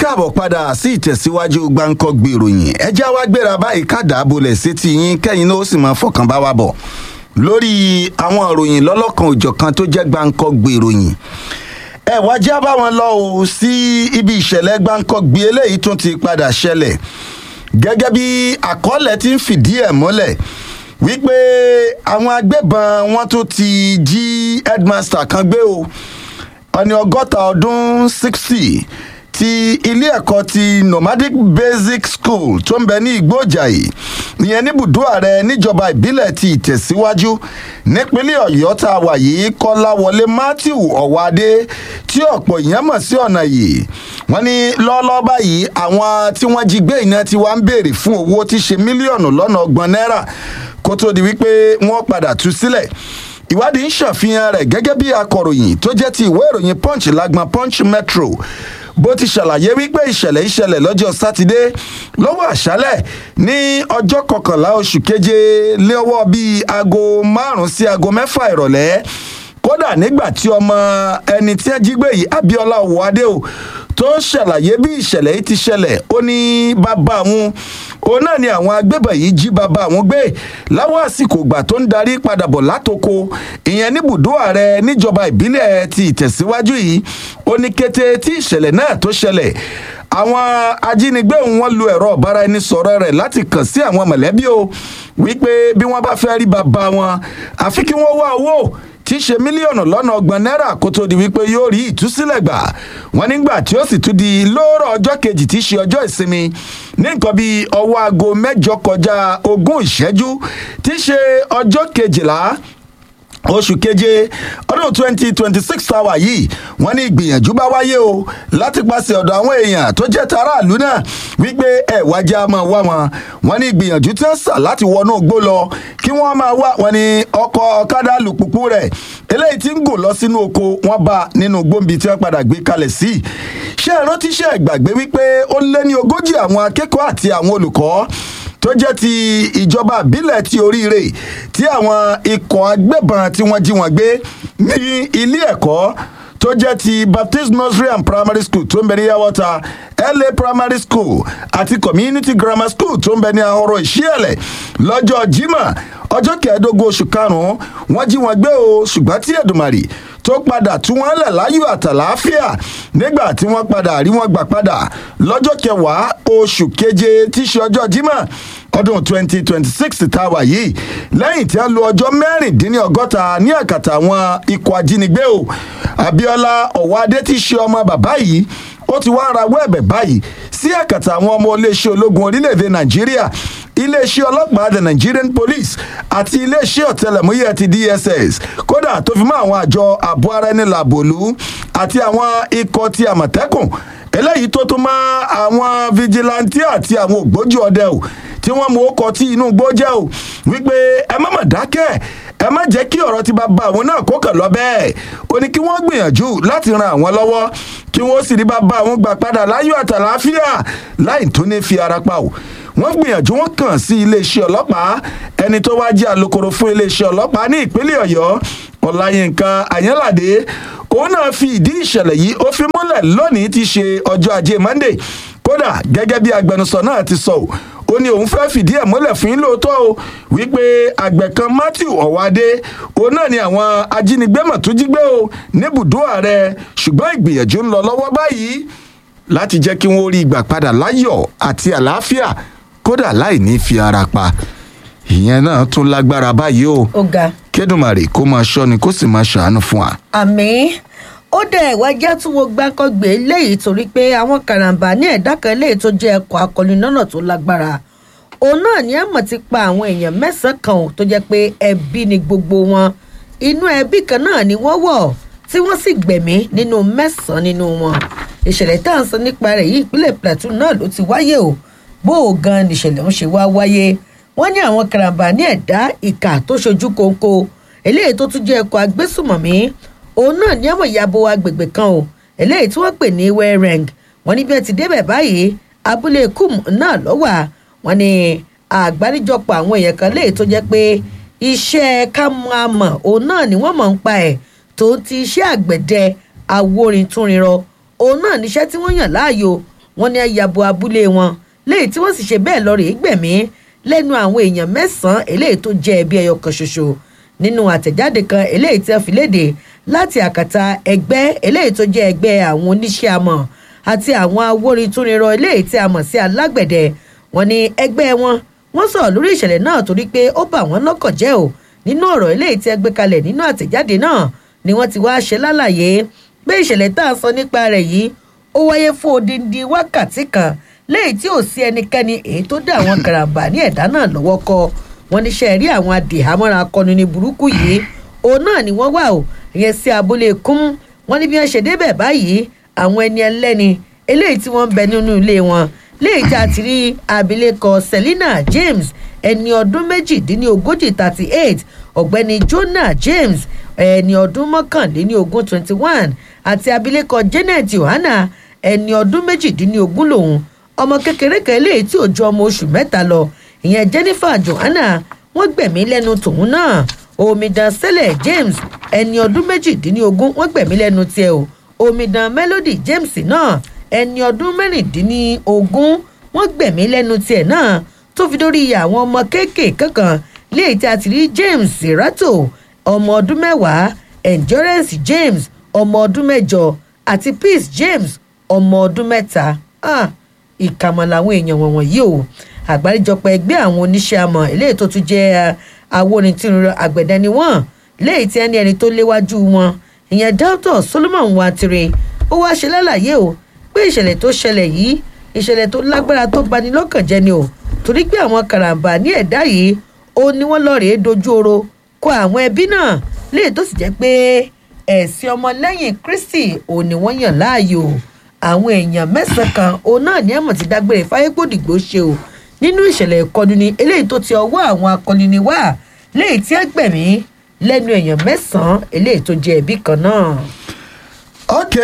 káàbọ̀ padà sí ìtẹ̀síwájú gbáǹkọ́gbì ìròyìn ẹjẹ́ wá gbéra báyìí kádà bolẹ̀ sétí yín kẹ́yìn náà ó sì máa fọkàn bá wa bọ̀ lórí àwọn ìròyìn lọ́lọ́kan òjọ̀kan tó jẹ́ gbáǹkọ́gbì ìròyìn ẹ wá já bá wọn lọ o sí ibi ìṣẹ̀lẹ̀ gbáǹkọ́gbì eléyìí tún ti padà ṣẹlẹ̀ gẹ́gẹ́ bí àkọọ́lẹ̀ ti ń fìdí ẹ̀ mọ́lẹ̀ wípé àwọn agbébọn wọn tún ti jí headmaster kan gbé o ọni ọgọ́ta ọdún sixty ti ilé ẹ̀kọ́ ti nomadic basic school tó ń bẹ ní igbójàì ìyẹn níbùdó ààrẹ níjọba ìbílẹ̀ ti ìtẹ̀síwájú nípínlẹ̀ ọ̀yọ́ tá a wà yìí kọ́láwọlé matthew ọ̀wádé tí ọ̀pọ̀ èèyàn mọ̀ sí ọ̀nà yìí wọ́n ní lọ́ọ́lọ́ báyìí àwọn tí wọ́n jí gbé iná tí wọ́n ń béèrè fún owó tí ṣe mílíọ̀nù lọ́nà ọgbọ̀n náírà kó tó di wípé wọ́n padà tú sílẹ̀ ìwádìí ń ṣàfihàn rẹ̀ gẹ́gẹ́ bí akọ̀ròyìn tó jẹ́ ti ìwé ìròyìn punch lágbọn punch metro bó ti ṣàlàyé wípé ìṣẹ̀lẹ̀ ìṣẹ̀lẹ̀ lọ́jọ́ sátidé lọ́wọ́ àṣálẹ̀ ní ọjọ́ kọkànlá oṣù keje lọ́wọ́ bíi aago márùn-ún sí aago mẹ́fà ìrọ̀lẹ́ kódà nígbà tí ọmọ ẹni tí ẹ jí gbé yìí abiola owóadé o tó ṣàlàyé bí ìṣẹ̀lẹ̀ yìí ti ṣẹlẹ̀ ó ní bàbá àwọn òun náà ni àwọn agbébọn yìí jí bàbá àwọn gbé láwọn àsìkò ìgbà tó ń darí padà bọ̀ látoko ìyẹn níbùdó ààrẹ níjọba ìbílẹ̀ ti ìtẹ̀síwájú yìí ó ní kété tí ìṣẹ̀lẹ̀ náà tó ṣẹlẹ̀ àwọn ajínigbé wọn lu ẹ̀rọ ọ̀bára ẹni sọ̀rọ̀ rẹ̀ láti kàn sí àwọn mọ̀lẹ́bí o wípé bí wọ́n bá fẹ́ rí bàbá wọn àfi kí wọ́n wá owó tí í ṣe mílíọ̀nù lọ́nà ọgbọ̀n náírà kó tó di wípé yóò rí ìtúsílẹ̀ gbà wọ́n nígbà tí ó sì tún di lóòrọ̀ ọjọ́ kejì tí í ṣe ọjọ́ ìsinmi ní nǹkan bíi ọwọ́ aago mẹ́jọ kọjá ogún ìṣẹ́jú tí í ṣe ọjọ́ kejìlá oṣù keje ọdún twenty twenty six hour yìí wọn ní ìgbìyànjú bá wáyé o láti pàṣẹ ọ̀dọ̀ àwọn èèyàn tó jẹ́ taráàlú náà wípé ẹ wájà máa wá wọn wọn ní ìgbìyànjú tí wọ́n sà láti wọnú igbó lọ kí wọ́n máa wá wọn ní ọkọ̀ ọ̀kadà alùpùpù rẹ̀ eléyìí tí ń gùn lọ sínú oko wọn bá nínú gbòǹbì tí wọ́n padà gbé kalẹ̀ sí ṣé ìrántí ṣe ìgbàgbé wípé ó lé ní ogójì àwọn akẹ́kọ̀ọ́ àti àwọn olùkọ́ tó jẹ́ ti ìjọba àbílẹ̀ ti oríire tí àwọn ikọ̀ agbébọn tí wọ́n jí wọn gbé ní ilé ẹ̀kọ́ tó jẹ́ ti baptist nursery and primary school tó ń bẹ ní yawọta la primary school àti community grammar school tó ń bẹ ní ahoro ìṣíẹ̀lẹ̀ lọ́jọ́ jimá ọjọ́ kẹẹ̀ẹ́dógún oṣù karùn-ún wọ́n jí wọn gbé o ṣùgbọ́n tí èdùmàrè tó padà tú wọn lẹ̀ láyọ̀ àtàláfíà nígbà tí wọ́n padà rí wọn gbà padà lọ́jọ́ kẹwàá oṣù keje tí í ṣe ọjọ́ jimá ọdún twenty twenty six tá a wà yìí lẹ́yìn tí a lo ọjọ́ mẹ́rìndínlọ́gọ́ta ní àkàtà àwọn ikọ̀ ajínigbé o abiola ọ̀wádé ti ṣe ọmọ bàbá yìí ó ti wá rawọ́ ẹ̀bẹ̀ báyìí sí àkàtà àwọn ọmọ iléeṣẹ́ ológun orílẹ̀-èdè nàìjíríà iléeṣẹ́ ọlọ́pàá the nigerian police àti iléeṣẹ́ ọ̀tẹlẹ̀múyẹ́ ti dss kódà tó fi mọ́ àwọn àjọ ààbò ara ẹni làbòlú àti àwọn ikọ̀ ti àmọ̀tẹ́kùn eléyìí tó tún mọ́ àwọn fijilantí àti àwọn ògbójú ọdẹ o tí wọ́n mú ọkọ̀ tí inú igbó jẹ́ o wípé ẹ má mà dákẹ́ ẹ má jẹ́ kí ọ̀rọ̀ ti bá ba àwọn náà kó kàn lọ bẹ́ẹ̀ ó ní kí wọ́n gbìyànjú láti ran àwọn lọ́wọ́ kí wọ́n sì rí bá ba àwọn gbà padà láyọ̀ àtàláfíà láì tó ní fi ara pa o wọ́n gbìyànjú wọn kàn sí iléeṣẹ́ ọlọ́pàá ẹni tó wá jẹ́ alukoro fún iléeṣẹ́ ọlọ́pàá ní ìpínlẹ̀ ọ̀yọ́ ọ̀làyínká àyànládé òun náà fi ìdí ìṣẹ̀lẹ̀ yìí ó fi múlẹ̀ lónìí ti ṣe ọjọ́ ajé monday kódà gẹ́gẹ́ bí agbẹnusọ náà ti sọ ó ní òun fẹ́ẹ́ fìdí ẹ̀ múlẹ̀ fún yín lóòótọ́ o wípé àgbẹ̀ kan matthew ọ̀wádé òun náà ni àwọn ajínigbé mọ̀ tó jí gbé o níbùdó ààrẹ ṣùgbọ́n ìgbìyànjú ń lọ lọ́wọ́ báyìí láti jẹ́ kí wọ́n rí ìgbà padà láyọ̀ àti àlàáfíà kódà láì ní fi ara pa ìyẹn náà tún lágbára báyìí o ó ga kédùmarè kó máa ṣọ́ni kó sì máa ṣàánú fún wa. àmì ó dẹ̀ wá jẹ́ tí wọ́n gbákọ́gbé léyìí torí pé àwọn karambà ní ẹ̀dá kan léyìí tó jẹ́ ẹ̀kọ́ akọni lọ́nà tó lágbára òun náà ní àmọ̀ ti pa àwọn èèyàn mẹ́sàn-án kan ò tó jẹ́ pé ẹbí ni gbogbo wọn inú ẹbí kan náà ni wọ́n wọ̀ tí wọ́n sì gbẹ̀mí nínú mẹ́sàn-án nínú wọn ìṣẹ̀lẹ̀ tá à ń sọ nípa rẹ̀ yìí ìpínlẹ̀ plateau náà ló ti wáyé o bó o gan nìṣẹ̀lẹ̀ ń ṣe wá wáyé wọ́n ní àwọn karambà ní ẹ̀dá ìkà tó ṣojú kóńkó eléyìí tó tún jẹ́ ẹ̀kọ́ agbésùmọ̀mí òun náà ní àwọn ìyàbọ̀ agbègbè kan o eléyìí tí wọ́n pè ní wẹ́rẹ́ng wọ́n ní bí ẹ ti débẹ̀ báyìí abúlé kum náà lọ́wà wọ́n ní àgbáríjọpọ̀ àwọn èèyàn kan léyìí tó jẹ́ pé iṣẹ́ kámọ́àmọ̀ òun náà ni wọ́n mọ̀ ń pa ẹ̀ tó ti iṣẹ́ àgbẹ̀dẹ awórin túnrinrọ òun náà níṣẹ́ tí wọ́n yàn láàyò wọ́n ní ayabo abúlé wọn léyìí tí wọ́n sì ṣe bẹ́ẹ̀ lọ rèé gbẹ̀mí lẹ́nu àwọn èèyàn mẹ́sàn-án eléyìí tó jẹ́ ẹbí ẹyọ kan ṣoṣo nínú àtẹ̀jáde kan eléyìí tí wọ́n fi léde láti àkàtà ẹgbẹ́ eléyìí tó jẹ́ ẹgbẹ́ àwọn oníṣẹ́ amọ̀ àti àwọn awórin túnirọ eléyìí tí a mọ̀ sí alágbẹ̀dẹ wọn ní ẹgbẹ́ wọn wọ́n sọ̀rọ̀ lórí ìṣẹ̀lẹ̀ náà torí pé ó bà wọ́n lọ́kàn jẹ́ o nínú ọ̀rọ̀ eléyìí tí ẹ gbé kalẹ̀ nínú àtẹ̀jáde náà ni wọ́n ti wá ṣe lálàyé pé ìṣẹ̀lẹ̀ tá a sọ nípa rẹ̀ yìí ó wáyé fún odindi wákàtí kan léyìí tí ò sí ẹnikẹ́ni èyí tó dá àwọn karambà ní ẹ̀dá náà lọ́wọ́ kọ wọn níṣẹ́ rí àwọn adìhámọ́ra akọni ní burúkú yìí òun náà ni wọ́n wà o ìyẹn sí abúlé kún wọn ní bí wọ́n ṣe débẹ̀ báyìí àwọn ẹni ẹlẹ́ni eléyìí tí wọ́n ń bẹ nínú ilé wọn léyìí tí a ti rí abilékọ selina james ẹni ọdún méjìdínlógójì thirty eight ọ̀gbẹ́ni jonah james ẹni ọdún mọ́kànléníogún twenty one àti abilékọ janet yohana ẹni ọdún méjìdínlógún lòun ọmọ kékeré kan eléyìí tí ò ju ọmọ oṣù mẹ́ta lọ ìyẹn jennifer johanna wọ́n gbẹ̀mí lẹ́nu tòun náà omidan sẹ́lẹ̀ james ẹni ọdún méjìdínlógún wọ́n gbẹ̀mí lẹ́nu tiẹ̀ o omidan melody james náà ẹni ọdún mẹ́rìndínlógún wọ́n gbẹ̀mí lẹ́nu tiẹ̀ náà tó fi dórí àwọn ọmọ kéékèèké kan léyìí tí a ti rí james serato ọmọ ọdún mẹ́wàá endurance james ọmọ ọdún mẹ́jọ àti peace james ọmọ ọdún mẹ́ta ah, ìkàmọ̀ làwọn èèyàn wọ̀nyí o àgbáríjọpọ̀ ẹgbẹ́ àwọn oníṣẹ́ amọ̀ eléyìí tó tún jẹ́ awonitìrúnrọ àgbẹ̀dẹ ni wọ́n léyìí tí ẹni ẹni tó léwájú wọn ìyẹn dr solomon watire ó wáá ṣe lálàyé o pé ìṣẹ̀lẹ̀ tó ṣẹlẹ̀ yìí ìṣẹ̀lẹ̀ tó lágbára tó bani lọ́kàn jẹ́ ni o torí pé àwọn karambà ní ẹ̀dá yìí ó ní wọ́n lọ́ọ́ rèé dojú oro kọ àwọn ẹbí náà léyìí tó sì jẹ́ pé ẹ̀sìn ọmọlẹ́yìn kristi ò ní wọ́n yàn láàyò àwọn èèyàn mẹ́sàn-án kan òun náà ní ẹ̀mọ̀ ti dágbére fáyépòdìgbò ṣe o nínú ìṣẹ̀lẹ̀ ìkọlù ni eléyìí tó ti ọwọ́ àwọn akọni ni wá léyìí tí ẹ gbẹ̀mí lẹ́nu èèyàn mẹ́sàn-án eléyìí tó jẹ́ ẹbí kan náà. ok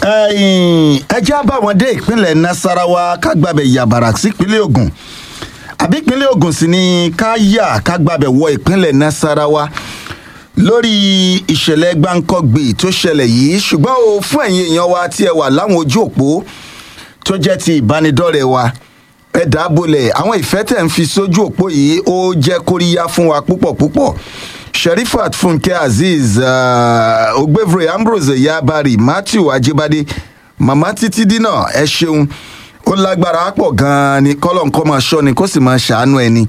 ẹjẹ́ á bá wọn dé ìpínlẹ̀ nasarawa kágbàbẹ̀ yàbàrà sípínlẹ̀ ogun àbí ìpínlẹ̀ ogun sì ni ká yà kágbàbẹ̀ wọ ìpínlẹ̀ nasarawa lórí ìṣẹ̀lẹ̀ gbáǹkọ́gbì tó ṣẹlẹ̀ yìí ṣùgbọ́n o fún ẹ̀yin èèyàn wa tí ẹ wà láwọn ojú òpó tó jẹ́ ti ìbánidọ́rẹ̀ẹ́ wa ẹ dábòlẹ̀ àwọn ìfẹ́ tẹ̀ ń fi sójú òpó yìí ó jẹ́ kóríyá fún wa púpọ̀ púpọ̀ sherifat funke azeez uh, ogbevre ambrose yabari matthew ajibade mama títí dínà ẹ ṣeun ó lágbára pọ̀ gan-an ni kọ́lọ́nkọ́ máa ṣọ́ ni kó sì máa ṣàánú ẹni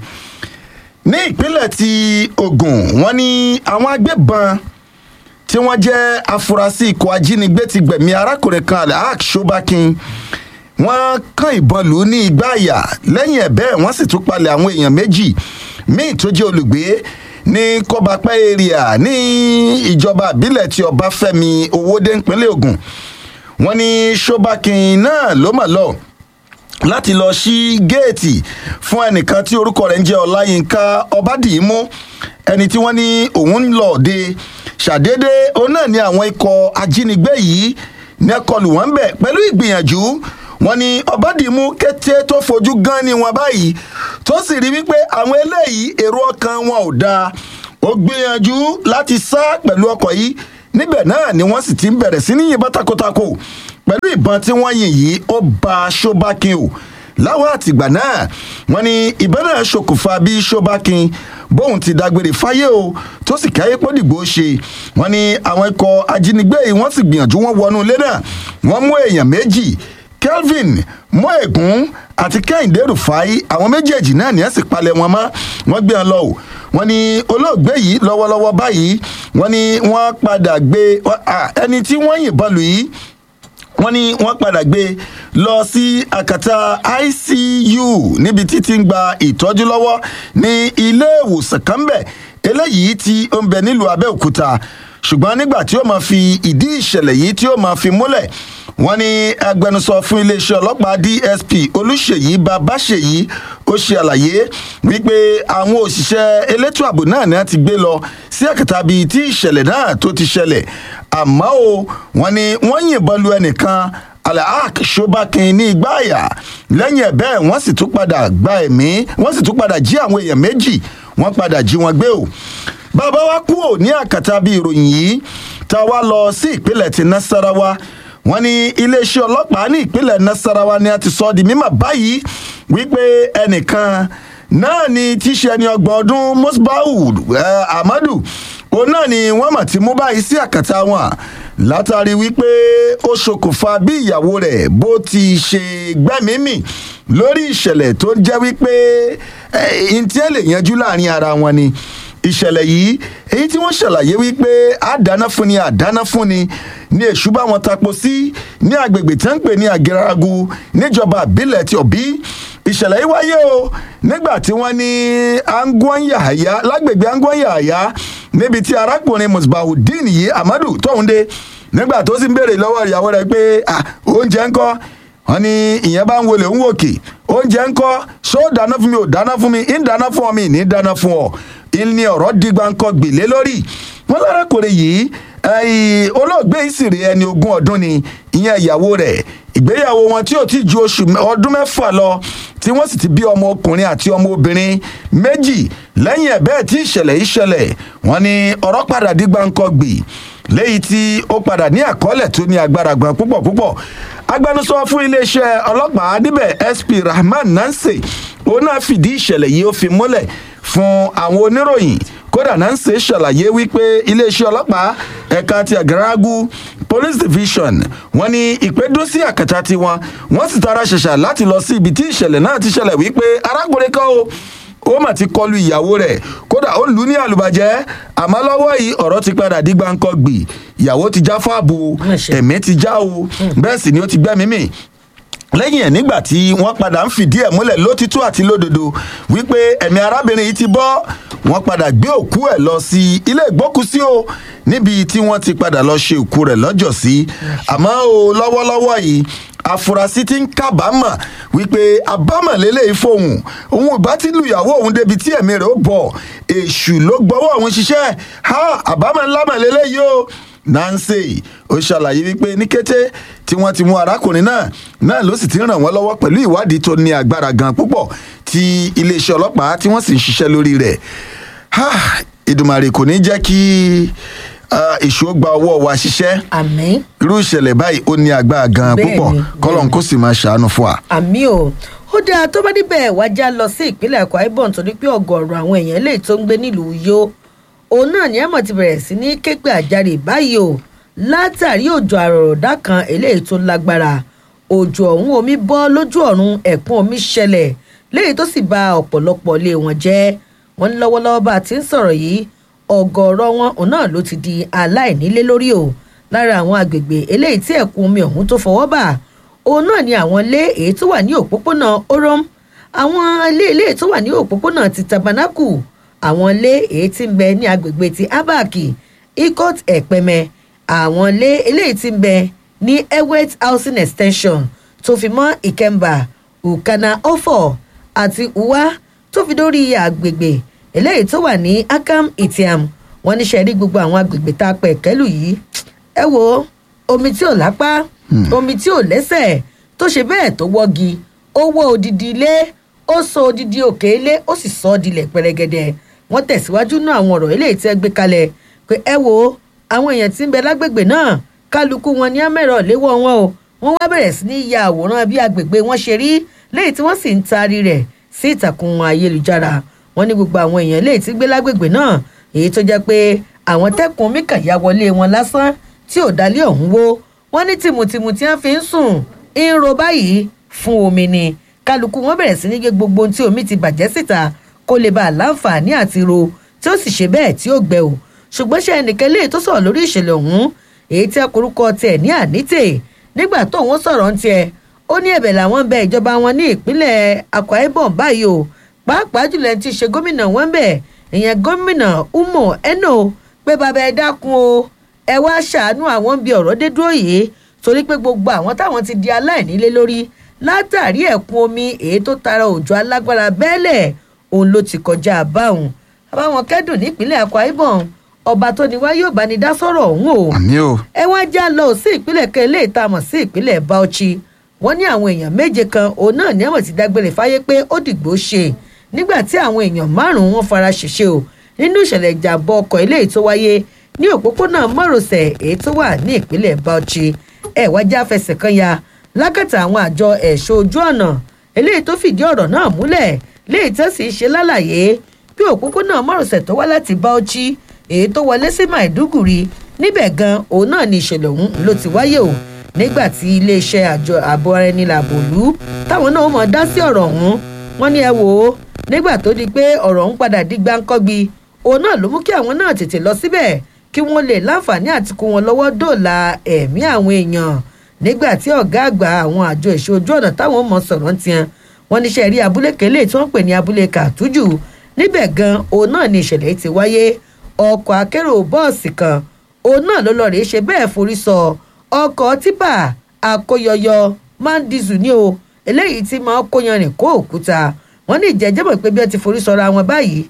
ní ìpínlẹ̀ ti ogun wọn ní àwọn agbébọn tí wọ́n jẹ́ afurasí ikọ̀ ajínigbé ti gbẹ̀mí arákùnrin kan alhaq shobakin wọ́n kán ìbọn lù ú ní igbá àyà lẹ́yìn ẹ̀ bẹ́ẹ̀ wọ́n sì tún palẹ̀ àwọn èèyàn méjì míì tó jẹ́ olùgbé ní kọ́bapẹ́ area ní ìjọba àbílẹ̀ tí ọbáfẹ́mi owóde ìpínlẹ̀ ogun wọ́n ní shobakin náà ló mọ̀ lọ́ọ́ láti lọ sí géètì fún ẹnìkan tí orúkọ rẹ̀ ń jẹ́ ọláyínká ọbádìímú ẹni tí wọ́n ní òun ń lọ òde ṣàdédé òun náà ní àwọn ikọ̀ ajínigbé yìí ní ẹkọlù wọn bẹ̀ pẹ̀lú ìgbìyànjú wọn ní ọbádìímú kété tó fojú gan ni wọn báyìí tó sì rí wípé àwọn eléyìí èrò ọkàn wọn ò dáa ó gbìyànjú láti sá pẹ̀lú ọkọ̀ yìí níbẹ̀ náà ni wọ́n sì ti ń bẹ̀rẹ̀ sí ní yìnbọn takotako pẹ̀lú ìbọn tí wọ́n yìn yìí ó ba ṣóbákin o láwọn àtìgbà náà wọ́n ní ìbọn náà ṣokùnfà bí ṣóbákin bóun ti dágbére fáyé o tó sì káyé pọ́dìgbò ṣe wọ́n ní àwọn ikọ̀ ajínigbé yìí wọ́n sì gbìyànjú wọn wọnú ilé náà wọ́n mú èèyàn méjì kelvin moegun àti kẹ́hìndé rufai àwọn méjèèjì náà ní ẹ̀ sì palẹ̀ wọn mọ́ wọ́n gbé wọn lọ o wọ́n ní olóògbé yìí lọ́wọ́lọ́wọ́ báyìí wọ́n ní wọ́n padà gbé ẹni tí wọ́n yìnbọn lù yìí wọ́n ní wọ́n padà gbé lọ sí àkàtà icu níbi títí ń gba ìtọ́jú lọ́wọ́ ní ilé ìwòsàn kan bẹ̀ eléyìí tí ó ń bẹ nílùú abẹ́òkúta ṣùgbọ́n nígbà tí ó máa fi ìdí ìṣẹ̀lẹ̀ yìí tí ó máa fi múlẹ̀ wọ́n ní agbẹnusọ fún iléeṣẹ́ ọlọ́pàá dsp olùṣèyí babáṣèyí ó ṣe àlàyé wípé àwọn òṣìṣẹ́ elétò ààbò náà ni wọ́n ti gbé lọ sí àkàtà bíi tí ìṣẹ̀lẹ̀ náà tó ti ṣẹlẹ̀ àmọ́ o wọ́n ní wọ́n yìnbọn lu ẹnìkan alahak shobakin ní igbá àyà lẹ́yìn ẹ̀ bẹ́ẹ̀ wọ́n sì tún padà gba ẹ̀mí wọ́n sì tún padà jí àwọn èèyàn méjì wọ́n padà jí wọn gbé o bàbá wa kú ò ní àkàtà bíi ìròyìn yìí tá a wá lọ sí ìpínlẹ̀ ti nasarawa wọ́n ní iléeṣẹ́ ọlọ́pàá ní ìpínlẹ̀ nasarawa ni a ti sọ ọ́ di mímọ̀ báyìí wípé ẹnìkan náà ni tíṣe ẹni ọgbọ̀n ọdún musbaud eh, amadu òun náà ni wọ́n mà ti mú báyìí sí àkàtà wọn látàrí wípé ó ṣokùnfà bí ìyàwó rẹ̀ bó ti ṣe gbẹ́mímì lórí ìṣẹ̀lẹ̀ tó ń jẹ́ wípé ntí ẹ lè yanjú láàrin ara wọn ni ìṣẹ̀lẹ̀ yìí èyí tí wọ́n ṣàlàyé wípé àdáná fún ni àdáná fún ni ní èṣù bá wọn tapo sí ní agbègbè tí wọ́n ń pè ní àgẹ́ragu níjọba àbílẹ̀ ti òbí ìṣẹ̀lẹ̀ yìí wáyé o nígbà tí wọ́n ní anguan yahaya lágbègbè anguan yahaya níbi tí arákùnrin musbahudeen yìí amadu tóun dé nígbà tó sì ń béèrè lọ́wọ́ ìyàwó rẹ̀ pé "Ah, oúnjẹ ńkọ́ wọn ní ìyẹn bá ń wọlé ń wòkè oúnjẹ ńkọ́ ṣó dáná fún mi ò dáná fún mi ń dáná fún ọ mi ní dáná fún ọ ìní ọ̀rọ̀ dìgbà ńkọ́ gbèlé lórí wọn lárakùnrin yìí ẹyìn olóògbé ìsìrè ẹni ogún ọdún ni ìyẹn ìyàwó rẹ̀ ìgbéyàwó wọn tí ò ti ju oṣù mẹ- ọdún mẹ́fà lọ tí wọ́n sì ti bí ọmọ ọkùnrin àti ọmọ obìnrin méjì lẹ́yìn ẹ̀ bẹ́ẹ̀ tí ìṣẹ̀lẹ̀ yìí ṣẹlẹ̀ wọ́n ní ọ̀rọ̀ padà dìgbà ńkọ́ gbè léyìí tí ó padà ní àkọọ́lẹ̀ tó ní agbára gan púpọ̀ púpọ̀ agbẹnusọ fún iléeṣẹ́ ọlọ́pàá níbẹ̀ sp rahman nancy òun náà fìdí ìṣẹ̀lẹ̀ yìí ó fi múlẹ̀ fún àwọn oníròyìn kódà nancy ṣàlàyé wípé iléeṣẹ́ ọlọ́pàá ẹ̀ka ti àgàràgù police division wọ́n ní ìpẹ́dún sí àkàtà tiwọn wọ́n sì tara ṣẹ̀ṣà láti lọ sí ibi tí ìṣẹ̀lẹ̀ náà ti ṣẹlẹ̀ wípé arákùnrin kan o ó mà ti kọlu ìyàwó rẹ̀ kódà ó lù ú ní àlùbàjẹ́ àmọ́ lọ́wọ́ yìí ọ̀rọ̀ ti padà dí gbáǹkọ́ gbì ìyàwó ti já fáàbù Má ṣe. ẹ̀mí ti já o bẹ́ẹ̀ sì ni ó ti gbẹ́mí mì lẹ́yìn ẹ̀ nígbà tí wọ́n padà ń fìdí ẹ̀ múlẹ̀ lótìtú àti lódodo wípé ẹ̀mí arábìnrin yìí ti bọ́ wọ́n padà gbé òkú ẹ̀ lọ sí ilé ìgbókùsí o níbi tí wọ́n ti padà lọ ṣe òkú rẹ̀ lọ́jọ́ sí àmọ́ o lọ́wọ́lọ́wọ́ yìí àfúrásì ti ń kábàámọ̀ wípé àbámọ̀ lélẹ́yìí fóun òun ìbá ti lu ìyàwó òun débi tí ẹ̀mí rẹ̀ ó bọ̀ èṣù ló gbọ́wọ́ òun ṣiṣẹ́ ha àbámọ̀ ńlá mọ̀ lélẹ́yìí o nancy ó ṣàlàyé wípé ní kété tí wọ́n ti mú arákùnrin náà náà ló sì ti ràn wọ́n lọ́wọ́ pẹ̀lú ìwádìí tó ní agbára gan púpọ̀ tí iléeṣẹ́ ọlọ́pàá tí wọ́n sì ń ṣiṣẹ́ lórí rẹ̀ Ha, ìdùmàrè kò ní jẹ́ kí ah, èṣù ó gba ọwọ́ wa ṣiṣẹ́ àmì irú ìṣẹ̀lẹ̀ báyìí ó ní agbára gan Bẹ́ẹ̀ni, púpọ̀ kọ́lọ́n kó sì máa ṣàánú fún wa. àmì o ó dáa tó bá níbẹ̀ wá já lọ sí ìpínlẹ̀ Akwa Ibom torí pé ọ̀gọ̀ọ̀rọ̀ àwọn èèyàn eléyìí tó ń gbé nílùú Uyo òun náà ni ẹ̀mọ̀ ti bẹ̀rẹ̀ sí ní képe àjàre báyìí o látàrí òjò àròrọ̀dá kan eléyìí tó lágbára òjò ọ̀hún omi bọ́ lójú ọ̀run ẹ̀kún omi ṣẹlẹ̀ léyìí tó sì ba ọ̀pọ̀lọpọ̀ ilé wọn jẹ́ wọ́n ní lọ́wọ́lọ́wọ́ bá a ti ń sọ̀rọ̀ yìí ọ̀gọ̀ọ̀rọ̀ wọn òun náà ló ti di aláìnílé lórí o lára àwọn agbègbè eléyìí tí ẹ̀kún omi ọ̀hún tó fọwọ́ bà òun náà ni àwọn ilé èyí tó wà ní òpópónà orom àwọn ilé ilé tó wà ní òpópónà ti tabernacle àwọn ilé èyí tí ń bẹ ní agbègbè ti abaki ikot ẹ̀pẹ̀mẹ àwọn ilé eléyìí tí ń bẹ ní ewet housing extension tó fi mọ́ ìkẹmbà ukana ofo àti uwa tó fi dórí agbègbè eléyìí tó wà ní akam itiam wọn níṣẹ́ rí gbogbo àwọn agbègbè tá a pẹ̀ kẹ́lù yìí ẹ wo omi tí ò lápá omi tí ò lẹ́sẹ̀ tó ṣe bẹ́ẹ̀ tó wọ́gi ó wọ́ odidi ilé ó sọ odidi òkè ilé ó sì sọ ọ́ dilẹ̀ pẹrẹgẹdẹ wọ́n tẹ̀síwájú náà àwọn ọ̀rọ̀ eléyìí tí ẹ gbé kalẹ̀ pé ẹ wo àwọn èèyàn tí ń bẹ lágbègbè náà kálukú wọn ní àmẹ́rọ̀ léwọ́ wọn o wọ́n wá bẹ̀rẹ̀ sí ní ya àwòrán bí agbègbè wọn ṣe rí léyìí tí wọ́n sì ń taari rẹ̀ sí ìtàkùn ayélujára wọ́n ní gbogbo àwọn èèyàn léyìí tí gbé lágbègbè náà èyí tó jẹ́ pé àwọn tẹ́kùn omi kàn ya wọlé wọn lásán tí ò dálé ọ̀hún wó wọ́n ní tìmùtìmù tí wọ́n fi ń sùn ń ro báyìí fún omi ni kálukú wọn bẹ̀rẹ̀ sí ní gé gbogbo ohun tí omi ti bàjẹ́ síta kó lè bá a láǹfààní àti ro tí ó sì ṣe bẹ́ẹ̀ tí ó gbẹ o ṣùgbọ́n ṣe ẹnìkan léyìí tó sọ̀rọ̀ lórí ìṣẹ̀lẹ̀ ọ̀hún èyí tí akorúkọ tiẹ̀ ní ànítè nígbà tóun sọ̀rọ̀ ń tiẹ̀ ó ní ẹ̀bẹ̀ làwọn ń bẹ ìjọba wọn ní ìpínlẹ̀ Akwa Ibom báyìí o pàápàá jùlọ ẹni tí í ṣe gómìnà wọn bẹ̀ ìyẹn gómìnà Umo Eno pé bàbá ẹ dákun o ẹ wá ṣàánú àwọn bí ọ̀rọ̀ dé dúró yìí torí pé gbogbo àwọn táwọn ti di aláìnílé lórí látàrí ẹ̀kún omi èyí tó tara òjò alágbára bẹ́ẹ̀lẹ̀ òun ló ti kọjá báwọn àbáwọn kẹ́dùn nípínlẹ̀ Akwa Ibom ọba tó ní wá yóò bá ní dá sọ̀rọ̀ ọ̀hún o àmì o ẹ wá já lọ sí ìpínlẹ̀ kan eléyìí tá a mọ̀ sí ìpínlẹ̀ Bauchi wọ́n ní àwọn èèyàn méje kan òun náà ní àmọ̀ ti dágbére fáyé pé ó dìgbò ṣe nígbà tí àwọn èèyàn márùn-ún wọn fara ṣèṣe o nínú ìṣẹ̀lẹ̀ ìjàmbá ọkọ̀ eléyìí tó wáyé ní òpópónà márosẹ̀ èyí tó wà ní ìpínlẹ̀ Bauchi ẹ̀ wá já fẹsẹ̀ kan ya lákàtà àwọn àjọ ẹ̀ṣọ́ ojú ọ̀nà eléyìí tó fìdí ọ̀rọ̀ náà múlẹ̀ léyìí tó sì ṣe lálàyé bí òpópónà márosẹ̀ tó wá láti Bauchi èyí tó wọlé sí Maiduguri níbẹ̀ gan òun náà ni ìṣẹ̀lẹ̀ ọ̀hún ló ti wáyé o nígbà tí iléeṣẹ́ àjọ ààbò ara ẹni làbò lù táwọn náà mọ̀ dá sí ọ̀rọ̀ ọ̀hún wọ́n ní ẹ wò ó nígbà tó di pé ọ̀rọ̀ ọ̀hún padà di gbáǹkọ́gbi òun náà ló mú kí àwọn náà tètè lọ síbẹ̀ kí wọ́n lè láǹfààní àti kó wọn lọ́wọ́ dòòlà ẹ̀mí àwọn èèyàn nígbà tí ọ̀gá àgbà àwọn àjọ ìṣe ojú ọ̀nà táwọn mọ̀ sọ̀rọ̀ ń tiẹ̀ wọ́n níṣẹ́ rí abúlé kélé tí wọ́n pè ní abúlé kàtújù níbẹ̀ gan òun náà ni ìṣẹ̀lẹ̀ ti wáyé ọkọ̀ akérò bọ́ọ̀sì kan òun náà ló lọ rèé ṣe bẹ́ẹ̀ forí sọ ọkọ̀ tipa àkóyọyọ máa ń dizù ní o eléyìí tí máa ń kóyanrìn kó òkúta wọ́n ní ìjẹ́jẹ́mọ̀ pé bí wọ́n ti forí sọra wọn báyìí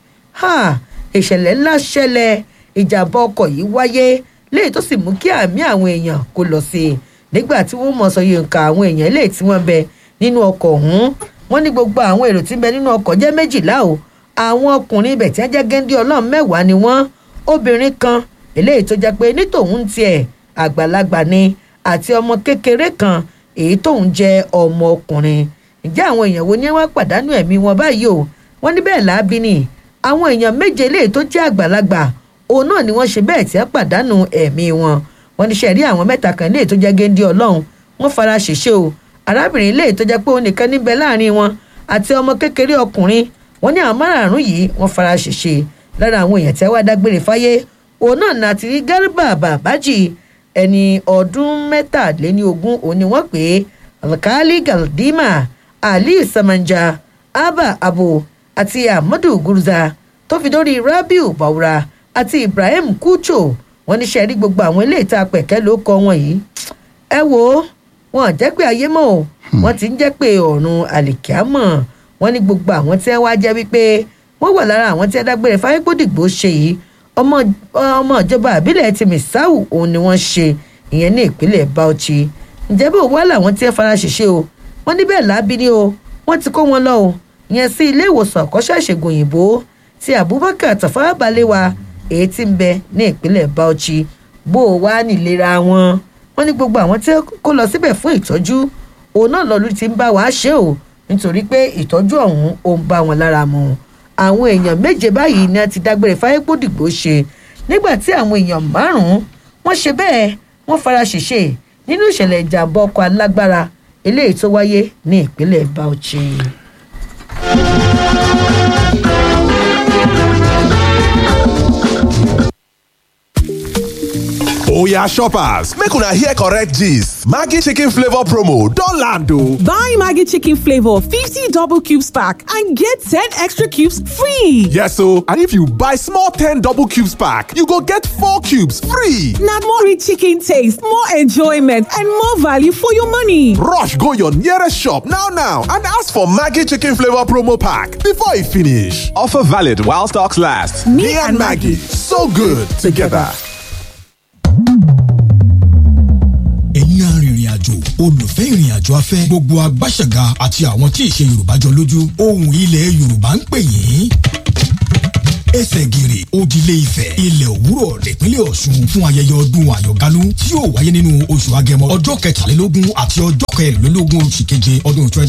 ìṣẹ̀lẹ̀ ńlá ṣẹlẹ̀ ìjàmbá ọkọ̀ yìí wáyé léyìí tó sì mú kí àmì àwọn èèyàn kó lọ sí i nígbà tí wọ́n mọ̀ sọ yòǹkà àwọn èèyàn eléyìí tí wọ́n bẹ nínú ọkọ̀ ọ̀hún wọ́n ní gbogbo àwọn èrò tí ń bẹ nínú ọkọ̀ jẹ́ méjìlá o àwọn ọkùnrin ibẹ̀ tí wọ́n jẹ́ géńdé ọlọ́run mẹ́wàá ni wọ́n obìnrin kan eléyìí tó jẹ́ pé ní tòun tiẹ̀ àgbàlagbà ni àti ọmọ kékeré kan èyí tóun jẹ́ ọmọ ọkùnrin ǹjẹ́ àwọn èèyàn wo ni wọ́n pàdánù ẹ̀mí wọn báyìí o wọ́n ní bẹ́ẹ̀ láabi ni àwọn èèyàn méje eléyìí tó jẹ́ àgbàlagbà òun náà ni wọ́n ṣe bẹ́ẹ̀ tí wọ́n pàdánù ẹ̀mí wọn wọ́n ní sẹ́ẹ̀rí àwọn mẹ́ta kan léè tó jẹ́ géńdé ọlọ́run wọ́n fara ṣèṣe o arábìnrin léè tó jẹ́ pé òun nìkan níbẹ̀ láàrin wọn àti ọmọ kékeré ọkùnrin wọ́n ní àwọn márààrún yìí wọ́n fara ṣèṣe lára àwọn èèyàn tí wọ́n dágbére fáyé òun náà ní àti rí Garba Babaji ẹni ọdún mẹ́tàléní ogún òun ni wọ́n pè é alkali Galdima Ali Samanja Abba Abo àti Ahmadu Gurza tó fi dórí Rabiu Baura àti Ibrahim Kucho wọ́n ní sẹ́ẹ̀rí gbogbo àwọn ilé ìta pẹ̀kẹ́ ló kọ́ wọn yìí ẹ wo wọn jẹ́ pé ayé mọ́ o wọ́n ti ń jẹ́ pé ọ̀run àlìkíámọ̀ wọ́n ní gbogbo àwọn tí wọ́n wá jẹ́ wípé wọ́n wà lára àwọn tí wọ́n dágbére fáyépódìgbò ṣe yìí ọmọ ọmọ ìjọba àbílẹ̀ ti Misau òun ni wọ́n ṣe ìyẹn ní ìpínlẹ̀ Bauchi ǹjẹ́ bó wá làwọn tí wọ́n fara ṣèṣe o wọ́n níbẹ̀ lábí ni o wọ́n ti kó wọn lọ o ìyẹn sí ilé ìwòsàn àkọ́ṣẹ́ ìṣègùn òyìnbó ti Abubakar Tafawa Balewa èyí tí ń bẹ ní ìpínlẹ̀ Bauchi bó o wá nílera wọn wọ́n ní gbogbo àwọn tí kó lọ síbẹ̀ fún ìtọ́jú òun náà lọ́lú ti ń bá wa ṣe o nítorí pé ìtọ́jú ọ̀hún ó ń bá wọn lára mu àwọn èèyàn méje báyìí ni a ti dágbére fáyépódìgbò ṣe nígbà tí àwọn èèyàn márùn-ún wọ́n ṣe bẹ́ẹ̀ wọ́n fara ṣèṣe nínú ìṣẹ̀lẹ̀ ìjàmbá ọkọ̀ alágbára eléyìí tó wáyé ní ìpínlẹ̀ Bauchi. oya shoppers make una hear correct gist maggi chicken flavour promo don land o. Buy Maggie Chicken Flavor 50 double cubes pack and get 10 extra cubes free. yes o and if you buy small ten double cubes pack you go get four cubes free. Now more rich chicken taste, more enjoyment, and more value for your money. rush go your nearest shop now now and ask for maggi chicken flavour promo pack before e finish. offer valid while stocks last. me, and maggi so good together. ẹ̀yin arìnrìn àjò olùfẹ́ ìrìn àjò afẹ́ gbogbo agbáṣẹ̀gà àti àwọn tí ìṣe yorùbá jọ lójú ohùn ilẹ̀ yorùbá ń pè yín ẹsẹ̀ gìrì òdìlé ifẹ̀ ilẹ̀ òwúrọ̀ nípínlẹ̀ ọ̀ṣun fún ayẹyẹ ọdún àyọ̀gánú tí yóò wáyé nínú oṣù agẹmọ ọjọ́ kẹtàlélógún àti ọjọ́ kẹrìnlélógún oṣù keje ọdún twenty